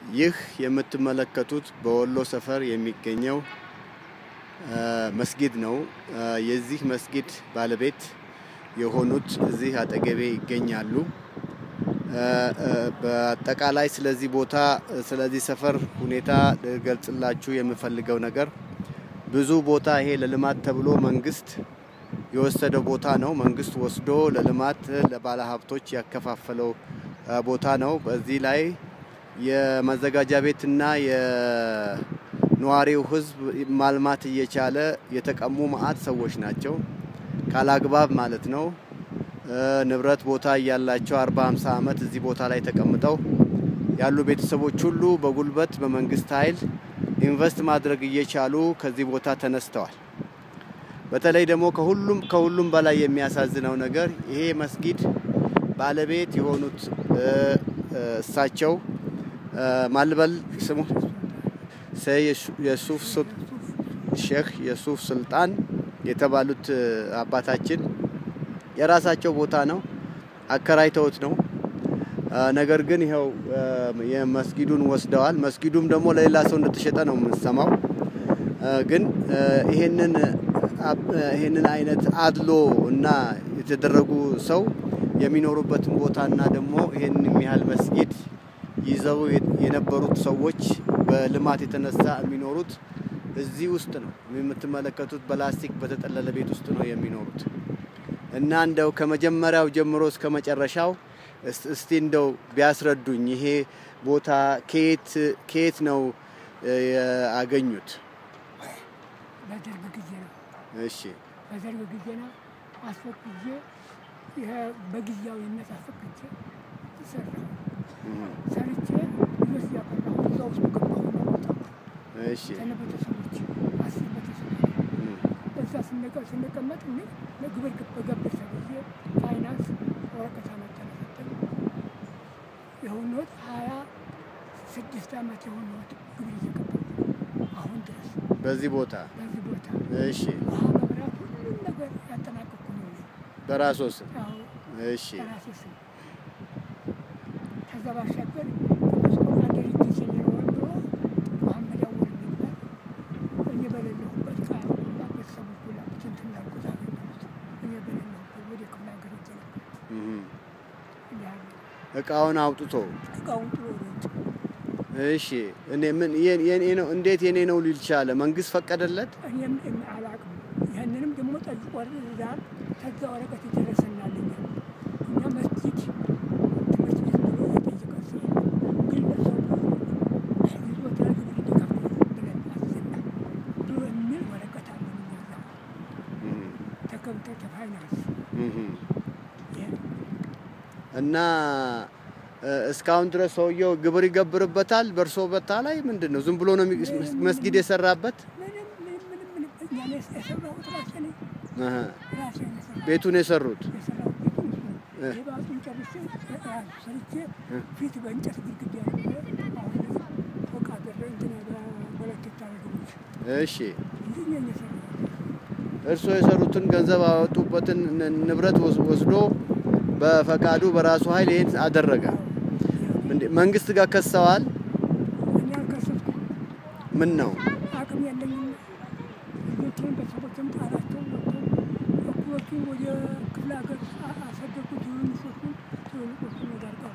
ይህ የምትመለከቱት በወሎ ሰፈር የሚገኘው መስጊድ ነው። የዚህ መስጊድ ባለቤት የሆኑት እዚህ አጠገቤ ይገኛሉ። በአጠቃላይ ስለዚህ ቦታ ስለዚህ ሰፈር ሁኔታ ልገልጽላችሁ የምፈልገው ነገር ብዙ ቦታ ይሄ ለልማት ተብሎ መንግስት የወሰደው ቦታ ነው። መንግስት ወስዶ ለልማት ለባለ ሀብቶች ያከፋፈለው ቦታ ነው። በዚህ ላይ የመዘጋጃ ቤትና የነዋሪው ሕዝብ ማልማት እየቻለ የተቀሙ መዓት ሰዎች ናቸው። ካላግባብ ማለት ነው። ንብረት ቦታ እያላቸው አርባ ሃምሳ ዓመት እዚህ ቦታ ላይ ተቀምጠው ያሉ ቤተሰቦች ሁሉ በጉልበት በመንግስት ኃይል ኢንቨስት ማድረግ እየቻሉ ከዚህ ቦታ ተነስተዋል። በተለይ ደግሞ ከሁሉም ከሁሉም በላይ የሚያሳዝነው ነገር ይሄ መስጊድ ባለቤት የሆኑት እሳቸው ማልበል ስሙ የሱፍ ሼክ የሱፍ ሱልጣን የተባሉት አባታችን የራሳቸው ቦታ ነው፣ አከራይተውት ነው። ነገር ግን ይኸው የመስጊዱን ወስደዋል። መስጊዱም ደግሞ ለሌላ ሰው እንደተሸጠ ነው የምንሰማው። ግን ይሄንን ይሄንን አይነት አድሎ እና የተደረጉ ሰው የሚኖሩበትን ቦታና ደግሞ ይሄንን የሚያህል መስጊድ ይዘው የነበሩት ሰዎች በልማት የተነሳ የሚኖሩት እዚህ ውስጥ ነው። የምትመለከቱት በላስቲክ በተጠለለ ቤት ውስጥ ነው የሚኖሩት እና እንደው ከመጀመሪያው ጀምሮ እስከ መጨረሻው እስቲ እንደው ቢያስረዱኝ ይሄ ቦታ ከየት ከየት ነው ያገኙት? በደርግ ጊዜ ነው። እሺ በደርግ ጊዜ ነው አስፈቅጄ ይሄ በጊዜያዊነት አስፈቅጄ ሰራሁ። ሰርቼ ልጆች እያፈራሁ እዛ ውስጥ ገባሁ ነው ወጣሁ። እሺ ከነ ቤተሰቦች አስር ቤተሰብ እዛ ስንቀ- ስንቀመጥ እኔ ለግብር በገብ ተብዬ ፋይናንስ ወረቀት አመጣን ሰጠኝ። የሆነዎት ሀያ ስድስት ዓመት የሆነዎት ግብር እየገባሁ አሁን ድረስ በዚህ ቦታ በዚህ ቦታ እሺ ውሃ፣ መብራት፣ ሁሉም ነገር ያጠናቀቅኩ ነው እኔ። በራስዎ ስም ያው እሺ በራሴ ስም ከዛ ባሻገር ቅዱስ ቁርአን ድርጅት የሚለውን ድሮ መሐመድ አወል የሚባል እኔ በሌለሁበት ቃል ሁላ ቤተሰቦች ሁላ እንትን እንዳልኩት አገኘሁት። እኔ በሌለሁበት ወደ ክፍለ ሀገር ሄጄ ነበር። እህ እንዲህ አለ። እቃውን አውጥቶ እቃውን ጥሎ ወደ ውጭ እሺ እኔ ምን የኔ የኔ ነው እንዴት የኔ ነው ሊል ቻለ? መንግስት ፈቀደለት? እኔም እኔ አላቅም። ይህንንም ደግሞ ጠይቆ ዛር ከዛ ወረቀት የደረሰናልኛል። እኛ መስጂድ ትምህርት ቤት ብሎ የጠየቀ ሰው ግለሰቡ ይዞታ ግብር እንዲከፍል ብለን አዘናል ብሎ የሚል ወረቀት አለን እኛ እዛ እህ ተከብተ ተፋይናንስ እህ ይሄ እና እ፣ እስካሁን ድረስ ሰውየው ግብር ይገብርበታል። በእርሶ ቦታ ላይ ምንድን ነው? ዝም ብሎ ነው የሚ- መስጊድ የሰራበት? ምንም ምንም ምንም ምንም እኛ ነው የሰራሁት ራሴ ነኝ እህ ራሴ ነው የሰራሁት። ቤቱን የሰሩት የሰራሁት ቤት እሱ ነው። የባጡን ጨርሼ ያ ሰርቼ ፊት በእንጨት ግድግዳ ያለ አሁን ፎቅ አደረ እንትን በሁለት ታረግሎች እሺ እንዲህ ነው የሰራሁት። እርሶ የሰሩትን ገንዘብ አወጡበትን ን- ንብረት ወስ- ወስዶ በፈቃዱ በራሱ ኃይል ይሄን አደረገ። እንዴ መንግስት ጋር ከሰዋል? እኔ አልከሰስኩም። ምን ነው አቅም የለኝም። ልጆቼን ቤተሰቦቼም ጣላቸው ወጥተው እኩሎቹን ወደ ክፍለ ሀገር አ- አሰደድኩ። ትንንሾቹን ትልልቆቹን ወደ አርቀው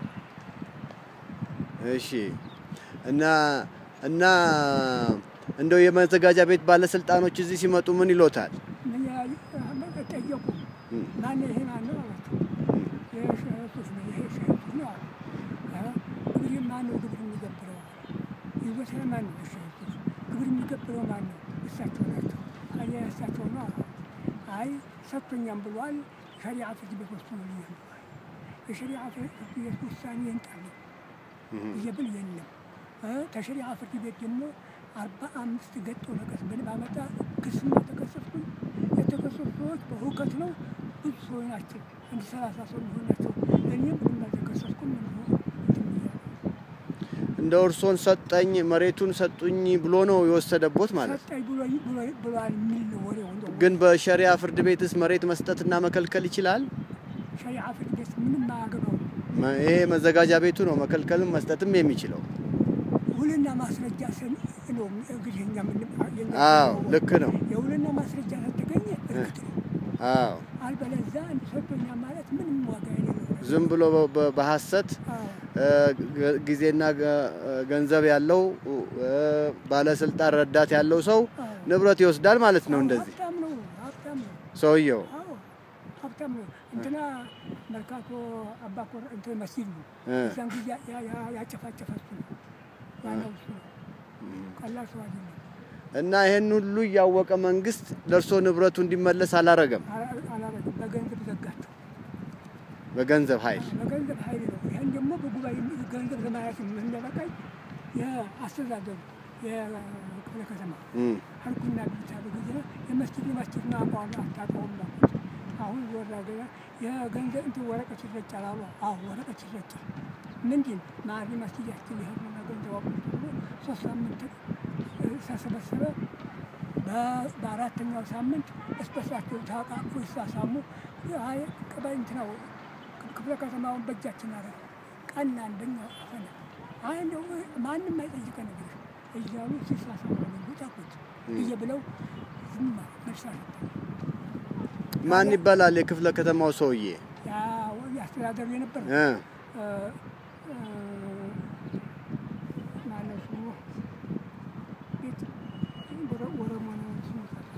እሺ እና እና እንደው የመዘጋጃ ቤት ባለስልጣኖች እዚህ ሲመጡ ምን ይሎታል? ምን ያህል ጠየቁ። ማነው ይሄ ማነው አላቸው። ይሄ ሸህቶች ነው ይሄ ሸህቶች ነው አሉ። አ፣ እንግዲህ ማነው ግብር የሚገብረው አለ። ይዞታ ማነው ሸህቶች ግብር የሚገብረው ማነው? እሳቸው ናቸው። አያ እሳቸው ነው አሉ። አይ ሰጥቶኛም ብሏል። ሸሪዓ ፍርድ ቤት ወስኖልኛል ብሏል። የሸሪዓ ፍርድ ቤት ውሳኔ ይንጣልኝ ብዬ ብል የለም እ፣ ከሸሪዓ ፍርድ ቤት ደግሞ አርባ አምስት ገጽ ወረቀት ብል ባመጣ ክስና ተከሰስኩኝ። የተከሰሱ ሰዎች በሁከት ነው ብዙ ሰዎች ናቸው። አንድ ሰላሳ ሰው የሚሆን ናቸው። እኔም ምንም አልተከሰስኩም። እንዲሁ እንትን ብያለሁ። እንደ እርሶን ሰጠኝ መሬቱን ሰጡኝ ብሎ ነው የወሰደቦት ማለት ነው። ሰጠኝ ብሎ ብሎ ብሏል የሚል ነው ወሬው። እንደው ግን በሸሪያ ፍርድ ቤትስ መሬት መስጠትና መከልከል ይችላል? ሸሪዓ ፍርድ ቤት ምንም አያገባውም። መ- ይሄ መዘጋጃ ቤቱ ነው መከልከልም መስጠትም የሚችለው። ውልና ማስረጃ ስን ነው እንግዲህ እኛ ምን የኛ አዎ ነው። ልክ ነው። የውልና ማስረጃ ከተገኘ እርግጥ ነው። አዎ አልበለዚያ አንድ ሰጥቶኛ ማለት ምንም ዋጋ የሌለው ነው። ዝም ብሎ በ- በ- በሐሰት አዎ እ፣ ገ- ጊዜና ገ- ገንዘብ ያለው እ፣ ባለስልጣን ረዳት ያለው ሰው አዎ። ንብረት ይወስዳል ማለት ነው። እንደዚህ ሀብታም ነው ሀብታም ነው። ሰውየው አዎ ሀብታም ነው። እንትና መርካቶ አባኮር እንትን መስጊድ ነው። እ፣ እዛን ጊዜ ያ- ያ- ያጨፋጨፈ እሱ ነው። ዋናው እሱ ነው። ቀላል ሰው አይደለም። እና ይህን ሁሉ እያወቀ መንግስት ለእርሶ ንብረቱ እንዲመለስ አላረገም። አላ- አላረግም። በገንዘብ ዘጋቸው። በገንዘብ ኃይል በገንዘብ ኃይል ነው። ይህን ደግሞ በጉባኤ ገንዘብ ለማለት እንደበቃኝ የአስተዳደሩ የክፍለ ከተማ እም፣ አልኩና ብቻ በጊዜ የመስጊድ መስጊድ ማቋም አታውቀውም አልኩት። አሁን ዞር አገኘ የገንዘብ እንትን ወረቀት ይረጫል አሉ። አዎ ወረቀት ይረጫል። ምንድን ማሪ መስጊዳችን ይሄድና ገንዘብ አቁም ብሎ ሶስት ሳምንት እ፣ ተሰበሰበ። በ- በአራተኛው ሳምንት እስበሳቸው ታቃፉ ይሳሳሙ። አይ ቀባይ እንትናው ክፍለ ከተማውን በእጃችን አረ ቀና አንደኛ አፈነ አይ እንደው ማንም አይጠይቀን ነገር እያሉ ሲሳሳሙ ታቁት ብዬ ብለው ዝም አለ። መልስ አልሰጠም። ማን ይባላል የክፍለ ከተማው ሰውዬ? ያ ያስተዳደሩ የነበር እ፣ ማነው ስሙ ቤት ወረ- ወረሞ ነው ስሙ ጠፋ።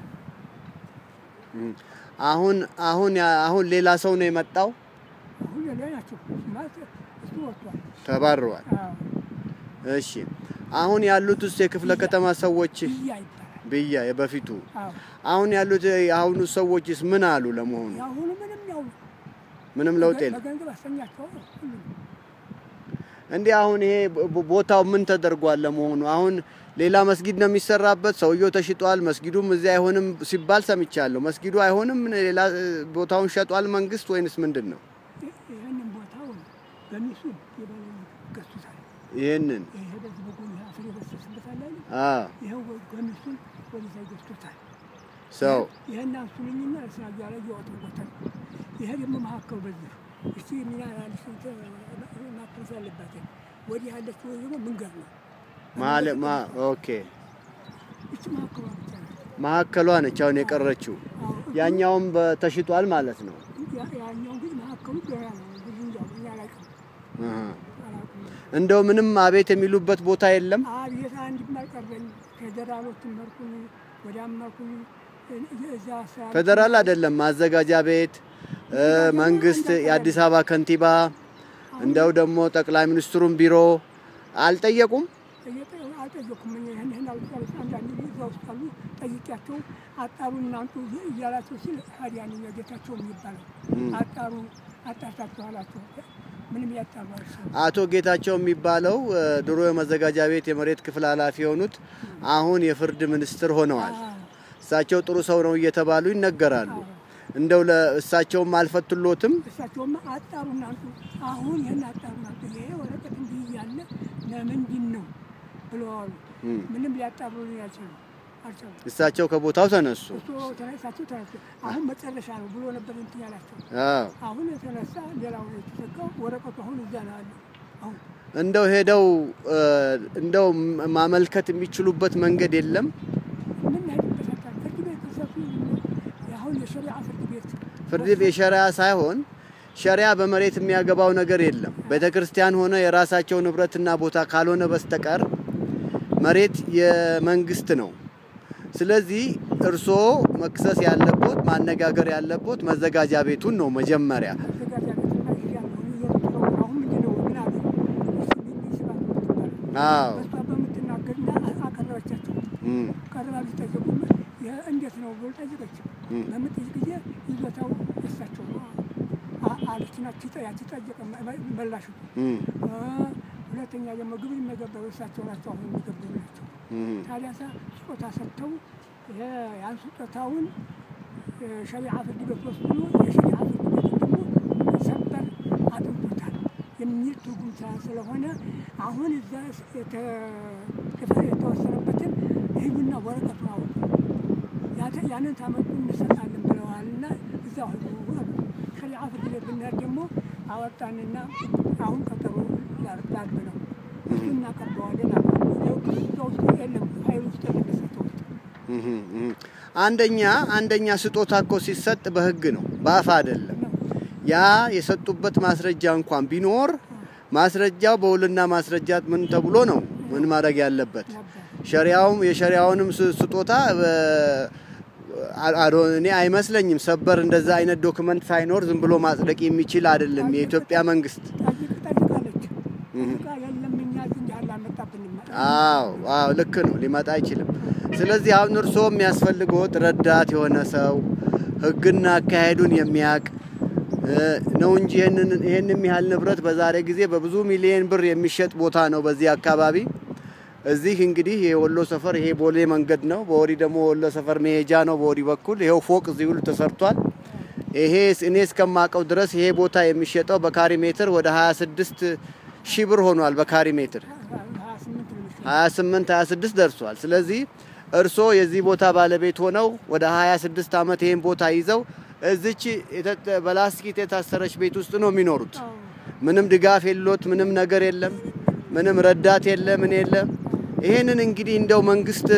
እም። አሁን አሁን ያ- አሁን ሌላ ሰው ነው የመጣው፣ አሁን ሌላ ናቸው ማለት እሱ ወጥቷል። ተባረዋል። አዎ እሺ አሁን ያሉት ውስጥ የክፍለ ከተማ ሰዎች ብያ ይባላል። ብያ የበፊቱ አዎ አሁን ያሉት የአሁኑ ሰዎችስ ምን አሉ? ለመሆኑ የአሁኑ ምንም ያው ምንም ለውጥ የለም። በገንዘብ አስተኛቸው ሁሉም እንዲህ አሁን ይሄ ቦ- ቦታው ምን ተደርጓል? ለመሆኑ አሁን ሌላ መስጊድ ነው የሚሰራበት፣ ሰውየው ተሽጧል፣ መስጊዱም እዚህ አይሆንም ሲባል ሰምቻለሁ። መስጊዱ አይሆንም፣ ሌላ እ፣ ቦታውን ሸጧል መንግስት ወይንስ ምንድን ነው? ይህንን ቦታውን በሚሱ የበላይ ገዝቶታል። ይህንን ይሄ በዚህ በጎን አፍር የበሰስበታል አይደል? አ ይኸው ገሚሱን ወደዛ ይገዝቶታል። ሰው ይህን አንሱልኝና እስራያ ላይ እያወጡበታል። ይሄ ደግሞ መካከሉ በዚህ እስቲ ሚና ያለች ማፍረስ ያለባት ወዲህ ያለች ወይ ደግሞ መንገድ ነው። ማለ ማ ኦኬ እቺ መካከሏ ብቻ ናት። መሀከሏ ነች አሁን የቀረችው። አዎ፣ ያኛውም በተሽጧል ማለት ነው። ያ- ያኛው ግን መካከሉ ገና ነው። ብዙ እንጃ እኛ አላውቅም አሃ። አላውቅም። እንደው ምንም አቤት የሚሉበት ቦታ የለም። አቤት አንድ ማይቀረኝ ፌዴራሎችን መርኩኝ ወደ አመርኩኝ እዛ ስራ ፌዴራል አይደለም ማዘጋጃ ቤት እ፣ መንግስት፣ የአዲስ አበባ ከንቲባ እንደው ደግሞ ጠቅላይ ሚኒስትሩን ቢሮ አልጠየቁም። ጠየቀ- አልጠየኩም። እኔ ይህን ይህን አልቻለች አንዳንድ ጊዜ እዛ ውስጥ አሉ ጠይቂያቸው አጣሩ እናንቱ እያላቸው ሲል ሀዲያንኛ ጌታቸው የሚባለው አጣሩ አጣርታችሁ አላቸው። ምንም ያጣሩ አልሰሩ አቶ ጌታቸው የሚባለው እ፣ ድሮ የመዘጋጃ ቤት የመሬት ክፍል ኃላፊ የሆኑት አሁን የፍርድ ሚኒስትር ሆነዋል። እሳቸው ጥሩ ሰው ነው እየተባሉ ይነገራሉ። እንደው ለእሳቸውም አልፈቱሎትም። እሳቸውማ አጣሩ እናንቱ አሁን ይህን አጣሩ ናቱ ይሄ ወረቀት እንዲህ እያለ ለምንድን ነው ብለዋሉ። እም። ምንም ሊያጣሩ አልቻሉ አልቻሉ። እሳቸው ከቦታው ተነሱ። እሱ ተነሳቸው ተነሱ። አሁን መጨረሻ ነው ብሎ ነበር እንትን ያላቸው። አዎ። አሁን የተነሳ ሌላው የተዘጋው ወረቀቱ አሁን እዛ ነው ያለው። አሁን እንደው ሄደው እ፣ እንደው ማመልከት የሚችሉበት መንገድ የለም። ምን ያህልበት አካል ፍርድ ቤት ተሰፊ አሁን የሸሪዓ ፍርድ ቤት ፍርድ ቤት የሸሪያ ሳይሆን ሸሪያ በመሬት የሚያገባው ነገር የለም። ቤተ ክርስቲያን ሆነ የራሳቸው ንብረትና ቦታ ካልሆነ በስተቀር መሬት የመንግስት ነው። ስለዚህ እርስዎ መክሰስ ያለቦት ማነጋገር ያለቦት መዘጋጃ ቤቱን ነው መጀመሪያ። አዘጋጃ ቤትና ይያለሁ እየሮጥኩ አሁን ምንድን ነው ምን አለ እሱ ሚኒ ስባት ምትባል አዎ በሷ በምትናገርና አቀረበቻቸው እም፣ ቀርባ ሊጠየቁ ይህ እንዴት ነው ብሎ ጠየቀችው። እም፣ በምትጠይቅ ጊዜ ይዞታው የሳቸው ነው አ- አለችና ያቺ ጠየቀ መላሹ እም፣ ሁለተኛ ደግሞ ግብር የሚገበሩ እሳቸው ናቸው። አሁን የሚገበሩ ናቸው። እም፣ ታዲያ ሳ ስጦታ ሰጥተው የ- ያን ስጦታውን ሸሪዓ ፍርድ ቤት ወስዶ የሸሪዓ ፍርድ ቤት ደግሞ ሰበር አጥንቶታል የሚል ትርጉም ስላ- ስለሆነ አሁን እዛ ስ- የተ- የተወሰነበትን ሂዱና ወረቀቱን አውጡ ያተ- ያንን ታመጡ እንሰጣለን ብለዋልና እዛ ሸሪዓ ፍርድ ቤት ብንሄድ ደግሞ አወጣንና አሁን ቀጠሮ ላርብ ነው እሱ እናቀርበዋለን አሉ። የለም ኃይል ውስጥ የለም የሰጠው እህ እህ። አንደኛ አንደኛ ስጦታ እኮ ሲሰጥ በህግ ነው፣ በአፍ አይደለም። ነው። ያ የሰጡበት ማስረጃ እንኳን ቢኖር ማስረጃው በውልና ማስረጃ ምን ተብሎ ነው ምን ማድረግ ያለበት? ነበር ሸሪያውም የሸሪያውንም ስ- ስጦታ በ- አ- አዶ- እኔ አይመስለኝም ሰበር እንደዛ አይነት ዶክመንት ሳይኖር ዝም ብሎ ማጽደቅ የሚችል አይደለም የኢትዮጵያ መንግስት። ጠይቅ ጠይቃለች ጠይቃ የለም እኛ እዚህ እንዲህ አላመጣብንም አዎ አዎ ልክ ነው፣ ሊመጣ አይችልም። ስለዚህ አሁን እርስዎ የሚያስፈልገዎት ረዳት የሆነ ሰው ህግና አካሄዱን የሚያውቅ እ፣ ነው እንጂ ይህንን ይህንም ያህል ንብረት በዛሬ ጊዜ በብዙ ሚሊዮን ብር የሚሸጥ ቦታ ነው በዚህ አካባቢ። እዚህ እንግዲህ የወሎ ሰፈር ይሄ ቦሌ መንገድ ነው። በወዲ ደግሞ ወሎ ሰፈር መሄጃ ነው። በወዲ በኩል ይሄው ፎቅ እዚህ ሁሉ ተሰርቷል። ይሄ እኔ እስከማውቀው ድረስ ይሄ ቦታ የሚሸጠው በካሪ ሜትር ወደ 26 ሺህ ብር ሆኗል። በካሪ ሜትር ሀያ ስምንት ነው የሚሸጠው። 28 26 ደርሷል። ስለዚህ እርስዎ የዚህ ቦታ ባለቤት ሆነው ወደ 26 ዓመት ይህን ቦታ ይዘው እዚች የተ- በላስቲክ የታሰረች ቤት ውስጥ ነው የሚኖሩት። አዎ። ምንም ድጋፍ የሎት፣ ምንም ነገር የለም፣ ምንም ረዳት የለ፣ ምን የለም። ይሄንን እንግዲህ እንደው መንግስት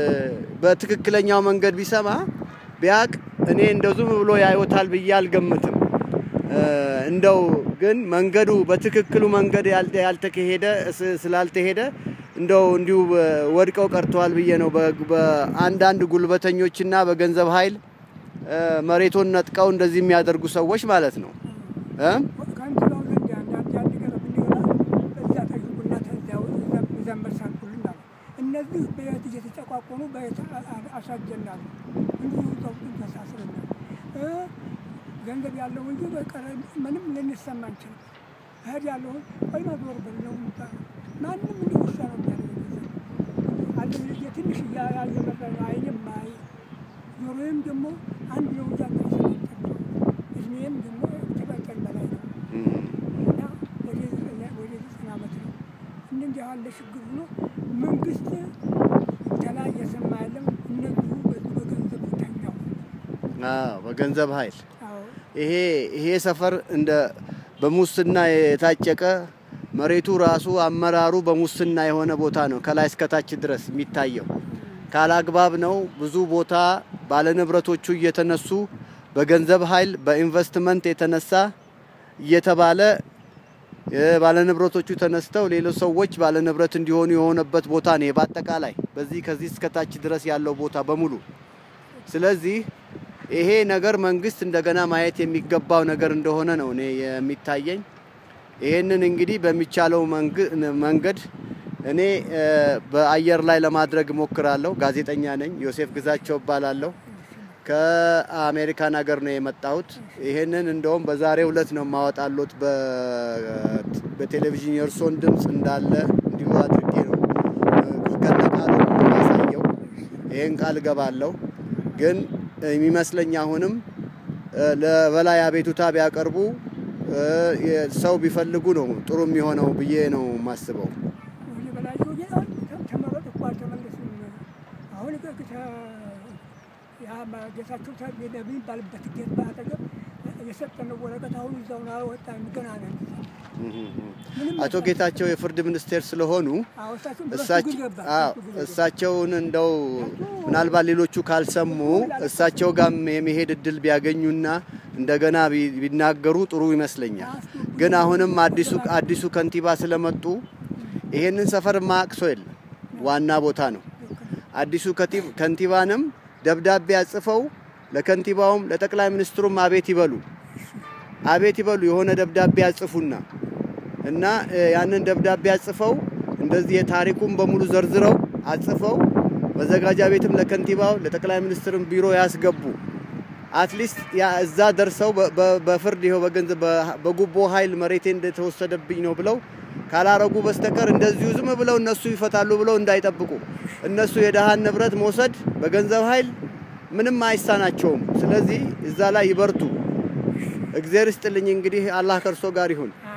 በትክክለኛው መንገድ ቢሰማ ቢያቅ እኔ እንደው ዝም ብሎ ያዩታል ብዬ አልገምትም። እ፣ እንደው ግን መንገዱ በትክክሉ መንገድ ያልተ- ያልተካሄደ ስ- ስላልተሄደ እንደው እንዲሁ እ፣ ወድቀው ቀርተዋል ብዬ ነው። በ- በአንዳንድ ጉልበተኞችና በገንዘብ ኃይል እ፣ መሬቱን ነጥቀው እንደዚህ የሚያደርጉ ሰዎች ማለት ነው እ? ከንቲባው ዘንድ አንዳንድ ያን ነገር ብንገባ እዛ ጠይቁና ተዚያው ይዘመርሳልኩልን አሉ። እነዚህ በየት እየተጨቋቆኑ በየት አ- አ- አሳጀናሉ እንዲሁ ዘውጡን ተሳስረናል። እ ገንዘብ ያለው እንጂ በቀረ ምንም ልንሰማ አንችልም። እህድ ያለውን ቆይ ማዞር በል ነው የሚባለው። ማንም እንዲህ ውሻ ነው የሚያደርገው። አንድ ልጅ ትንሽ እያ- እየመራ ነው አይንም አይ ጆሮዬም ደግሞ አንድ ነው እዛ እድሜም ደግሞ ከበቀል በላይ ነው እና ወደ ዘጠና- ወደ ዘጠና ዓመት ነው። እንደዚህ ያለ ችግር ሆኖ መንግስት ከላይ እየሰማ ያለው እነዚሁ በዚህ በገንዘብ ተኛው። አዎ በገንዘብ ኃይል አዎ ይሄ ይሄ ሰፈር እንደ በሙስና የታጨቀ መሬቱ ራሱ አመራሩ በሙስና የሆነ ቦታ ነው። ከላይ እስከታች ድረስ የሚታየው ካላግባብ ነው። ብዙ ቦታ ባለንብረቶቹ እየተነሱ በገንዘብ ኃይል በኢንቨስትመንት የተነሳ እየተባለ ባለንብረቶቹ ተነስተው ሌሎች ሰዎች ባለንብረት እንዲሆኑ የሆነበት ቦታ ነው። በአጠቃላይ በዚህ ከዚህ እስከታች ድረስ ያለው ቦታ በሙሉ ስለዚህ ይሄ ነገር መንግስት እንደገና ማየት የሚገባው ነገር እንደሆነ ነው እኔ የሚታየኝ። ይሄንን እንግዲህ በሚቻለው መንግ- መንገድ እኔ እ፣ በአየር ላይ ለማድረግ እሞክራለሁ። ጋዜጠኛ ነኝ። ዮሴፍ ግዛቸው እባላለሁ። ከአሜሪካን ሀገር ነው የመጣሁት። ይሄንን እንደውም በዛሬው ዕለት ነው የማወጣሎት በ- በቴሌቪዥን የእርሶን ድምፅ እንዳለ እንዲሁ አድርጌ ነው ከነቃሉ የማሳየው። ይሄን ቃል እገባለሁ። ግን የሚመስለኝ አሁንም እ፣ ለበላይ አቤቱታ ቢያቀርቡ እ፣ የ- ሰው ቢፈልጉ ነው ጥሩ የሚሆነው ብዬ ነው የማስበው። ወደ በላይ ወደ ተመረጥ እኮ አልተመለስም። አሁን ከ ያ ጌታቸው ተቤደ የሚባልበት ጌት በአጠገብ የሰጠነው ወረቀት አሁን እዛውን አወጣን ገና ነን። ምንም አቶ ጌታቸው የፍርድ ሚኒስቴር ስለሆኑ አዎ፣ እሳቸው በሱ እሳቸው ግን ገባ፣ አዎ፣ በሱ ግን ገባ። እሳቸውን እንደው ምናልባት ሌሎቹ ካልሰሙ እሳቸው ጋር የመሄድ እድል ቢያገኙና እንደገና ቢ- ቢናገሩ ጥሩ ይመስለኛል። ግን አሁንም አዲሱ አዲሱ ከንቲባ ስለመጡ ይሄንን ሰፈር ማያውቅ ሰው የለም። ዋና ቦታ ነው። አዲሱ ከቲ- ከንቲባንም ደብዳቤ አጽፈው ለከንቲባውም ለጠቅላይ ሚኒስትሩም አቤት ይበሉ አቤት ይበሉ የሆነ ደብዳቤ ያጽፉና እና እ፣ ያንን ደብዳቤ አጽፈው እንደዚህ የታሪኩን በሙሉ ዘርዝረው አጽፈው መዘጋጃ ቤትም ለከንቲባው ለጠቅላይ ሚኒስትርም ቢሮ ያስገቡ። አትሊስት ያ እዛ ደርሰው በ- በ- በፍርድ ይኸው በገንዘብ በ- በጉቦ ኃይል መሬቴ እንደተወሰደብኝ ነው ብለው ካላረጉ በስተቀር እንደዚሁ ዝም ብለው እነሱ ይፈታሉ ብለው እንዳይጠብቁ። እነሱ የደሃን ንብረት መውሰድ በገንዘብ ኃይል ምንም አይሳናቸውም። ስለዚህ እዛ ላይ ይበርቱ። እግዚአብሔር ይስጥልኝ። እንግዲህ አላህ ከእርሶ ጋር ይሁን።